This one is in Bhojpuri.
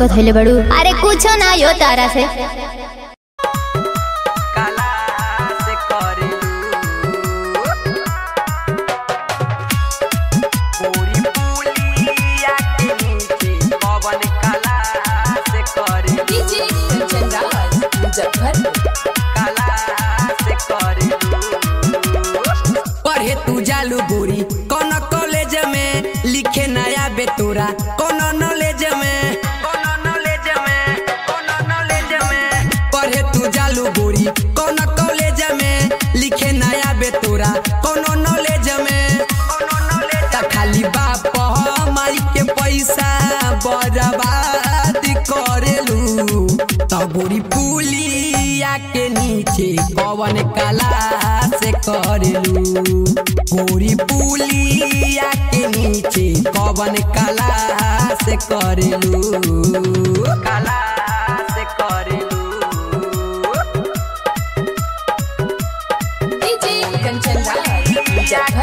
धैले बड़ू अरे कुछो ना यो तारा से काला से करेलू पूरी पुलिया के नीचे पवन काला से करेलू डीजे कंचन राज मुजफ्फरपुर काला से करेलू पढ़े तू जालू गोरी कौन कॉलेज में लिखे नया बेतोरा कौन नॉलेज में कौन नॉलेज में कौन नॉलेज में पढ़े तू जालू गोरी कौन कॉलेज में लिखे नया बेतोरा कौन नॉलेज में कौन नॉलेज त खाली बाप माई के पैसा बर्बाद करेलू त गोरी पुलिया के नीचे कवन कला से करेलू गोरी पुलिया के नीचे कवन कला से करेलू काला से करेलू डीजे कंचन राज मुजफ्फरपुर